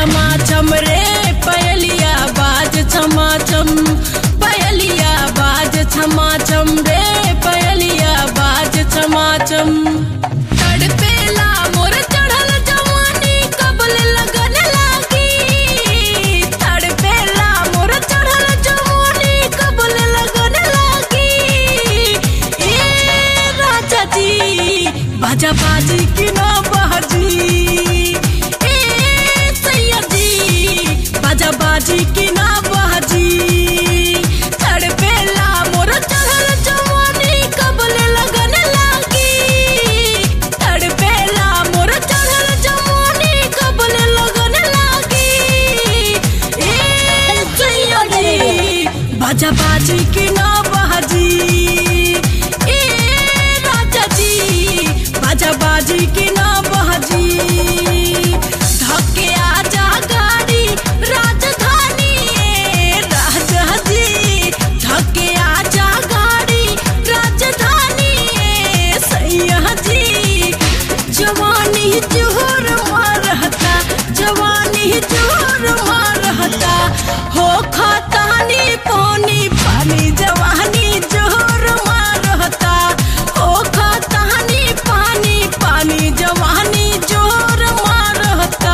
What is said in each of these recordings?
छमा छम रे पयलिया बाज छमा छम पयलिया बाज छमा छम रे पयलिया बाज छमा छम तड़पेला मोर चढ़ल जवानी कबल लगन लागी तड़पेला मोर चढ़ल जवानी कबल लगन लागी ए राजा जी बाजा बाजी की ना बाजी ए सैया जी बाजा बाजी की ना बाजी तड़पेला मोर चढ़ल जवानी कबल लगन लागी तड़पेला मोर चढ़ल जवानी कबल लगन लागी ए सैया जी बाजा बाजी की ना बाजी ए राजा जी बाजा बाजी की ना बाजी धक्के आजा गाड़ी राजधानी ए राजा जी धक्के आजा गाड़ी राजधानी ए सैया जी जवानी जोर मारहता जवानी जोर मारहता हो खतानी पानी पानी जवानी जोर मारहता हो खतानी पानी पानी जवानी जोर मारहता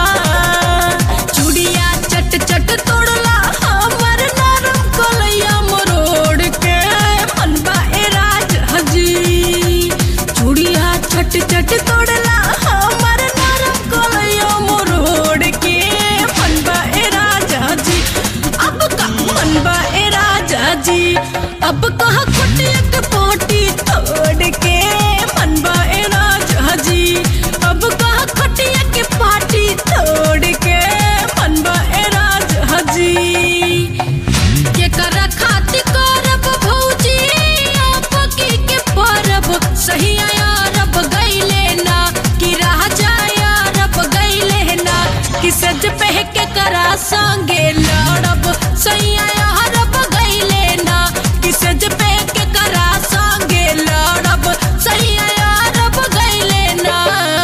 चूड़िया चट चट तोड़ला हमर नरम कलैया मरोड़ के मनबा ए राज हजी चूड़िया चट चट तोड़ला हमर नरम कलैया मरोड़ के मनबा ए राजा जी अब का मनबा ए राजा जी अब कहा कुटियक पोटी तोड़ के मनबा ए राजा जी अब कहा खटियक पाटी तोड़ के मनबा ए राजा जी के कर खाति करब भौजी आपकी के परब सही अरब गईले ना कि राजा अरब गईले ना कि सज पह के करा संगे लड़ब सही अरब गईले ना कि सज पह के करा संगे लड़ब सही अरब गईले ना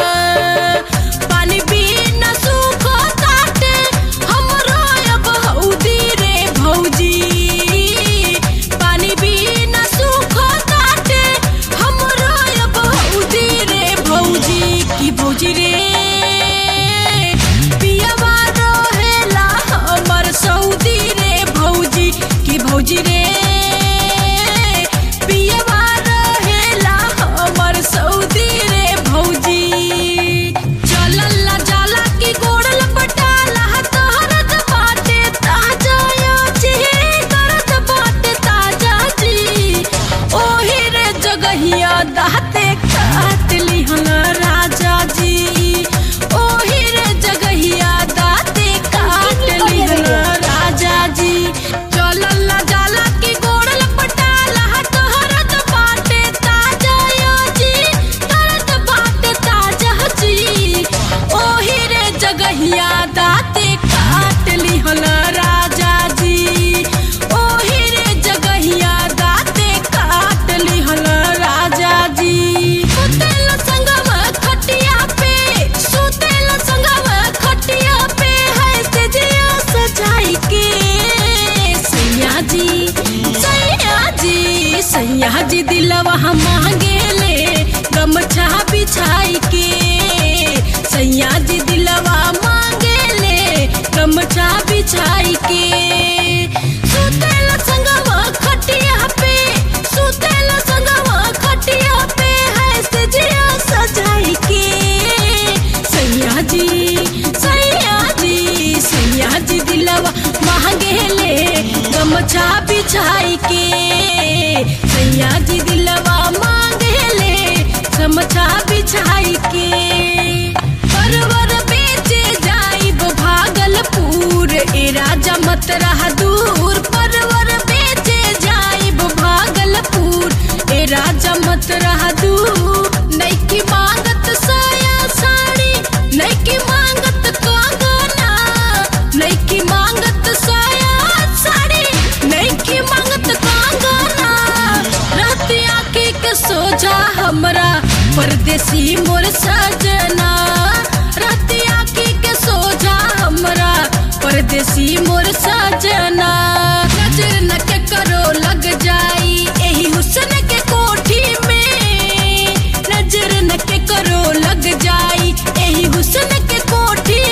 पानी बिना सूखो ताटे हमरो अब हौदी रे भौजी पानी बिना सूखो ताटे हमरो अब हौदी रे भौजी की भौजी रे पियवा रहेला हमर सऊदी रे भौजी की भौजी रे पियवा रहेला हमर सऊदी रे भौजी चलला जाला की गोड़ल पटाला तहरत बाटे ताजा या जी करत बाटे ताजा जी ओही रे जगहिया दाते काट लिहन राजा जी ओही रे जगहिया दाते काट लिहन राजा जी चलला जाला की गोड़ल पटाला तहरत बाटे ताजा या जी करत बाटे ताजा जी ओही रे जगहिया दाते काट लिहन राजा जी ओही रे जगहिया दाते काट लिहन राजा जी सुतेल संगम खटिया पे सुतेल संगम खटिया पे है सजिया सजाई के सैया जी सैया जी सैया जी दिलवा मांगे ले गमछा बिछाई के सैया जी दिलवा मांगे ले गमछा बिछाई के सुतेल संगवा खटिया पे सुतेल संगवा खटिया पे है सजिया सजाई के सैया जी सैया जी सैया जी दिलवा मांगे ले गमछा बिछाई के सैया जी दिलवा मांगे ले गमछा बिछाई के परवर बेचे जाइब भागलपुर ए राजा मत रहा दूर परवर बेचे जाइब भागलपुर ए राजा मत रहा दूर नैकी मांगत साया साड़ी नैकी मांगत कंगना नैकी मांगत साया साड़ी नैकी मांगत कंगना रतिया के के सोझा हमरा परदेसी मोर सजना रतिया की के सोझा हमरा परदेसी मोर सजना नजर न के करो लग जाई एही हुस्न के कोठी में नजर न के करो लग जाई एही हुस्न के कोठी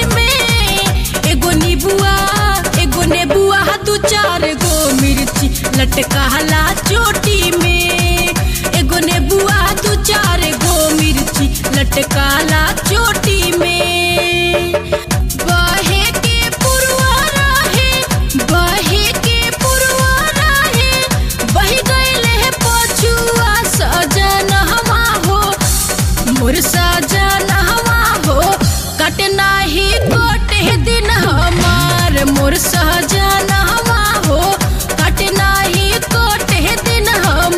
में एगो नीबुआ एगो नेबुआ दू चार गो मिर्ची लटकाला चोटी में एगो नेबुआ दू चार गो मिर्ची लटकाला चोटी में बहे के पुरवा रहे बहे के पुरवा रहे बही गइले है पछुआ सजन हवा हो मोर सजन हवा हो कटना ही गोटे दिन हमार मोर सहजन हवा हो कटना ही गोटे दिन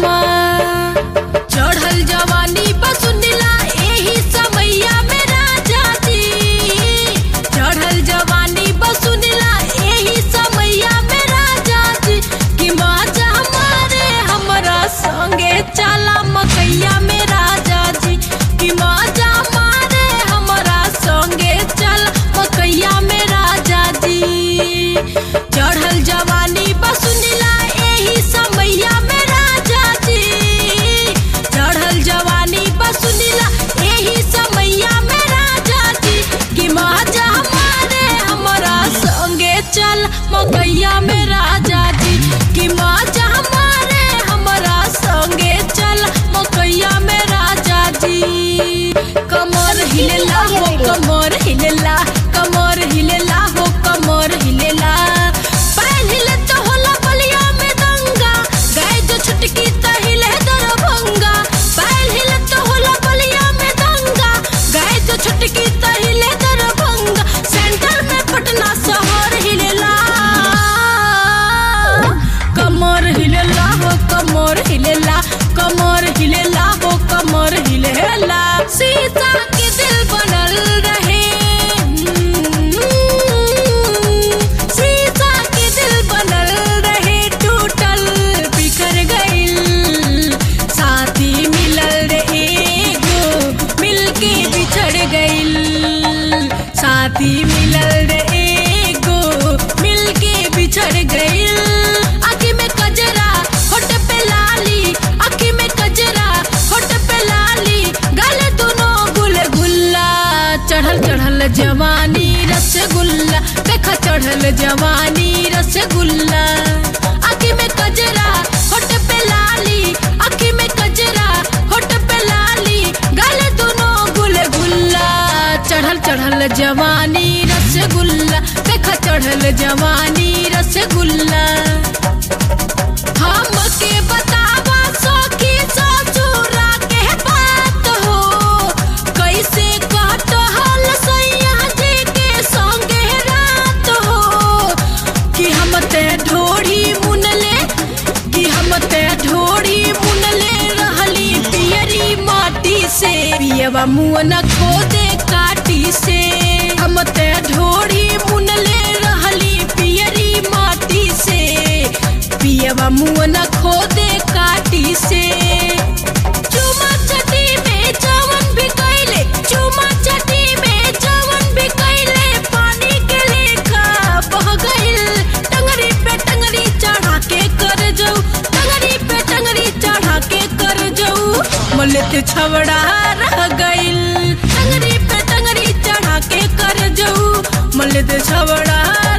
हमार चढ़ल जवानी बसुनिला एही समैया में राजा जी चढ़ल जवानी बसुनिला एही समैया में राजा जी कि माजा हमारे हमरा संगे चला मकैया में राजा जी कि माजा हमारे हमरा संगे चल मकैया में राजा जी चढ़ल जवानी बसुनिला एही समैया में राजा जी चढ़ल जवानी बसुनिला एही समैया में राजा जी कि माजा हमारे हमरा संगे चल मकैया में राजा जी कि माजा हमारे हमरा संगे चल मकैया में राजा जी कमर हिलेला हो कमर हिलेला कमर हिलेला हो कमर हिलेला पैर हिले तो होला बलिया में दंगा गाय जो छुटकी त हिले दरभंगा पैर हिले तो होला बलिया में दंगा गाय जो छुटकी त हिले दरभंगा सेंटर में पटना शहर हिलेला कमर हिलेला हो कमर हिलेला कमर हिलेला हो कमर हिलेला सीता के दिल बनल रहे सीता के दिल बनल रहे टूटल बिखर गइल साथी मिलल रे एगो मिलके बिछड़ गइल साथी मिलल रे एगो मिलके बिछड़ गइल आँखी में कजरा होठ पे लाली आँखी में कजरा होठ पे लाली गाले दोनों गुल गुल्ला चढ़ल चढ़ल जवानी रसगुल्ला देखा चढ़ल जवानी रसगुल्ला आँखी में कजरा होठ पे लाली आँखी में कजरा होठ पे लाली गाले दोनों गुल गुल्ला चढ़ल चढ़ल जवानी रसगुल्ला देखा चढ़ल जवानी रसगुल्ला हमके बतावा सखी ससुरा के बात हो कैसे कटहल सैया जी के संगे रात हो कि हम ते ढोड़ी मुनले कि हम ते ढोड़ी मुनले रहली पियरी माटी से पियवा मुँह न खोदे काटी से हम ते ढोड़ी मुनले रहली पियरी माटी से पियवा मुँह न खोदे काटी से चुमा चटी में जवन भी कैले चुमा चटी में जवन भी कैले पानी के लेखा बह गइल टंगरी पे टंगरी चढ़ा के कर जाऊ टंगरी पे टंगरी चढ़ा के कर जाऊ मलत छवड़ा रह गइल टंगरी पे टंगरी चढ़ा के कर जाऊ मलत छवड़ा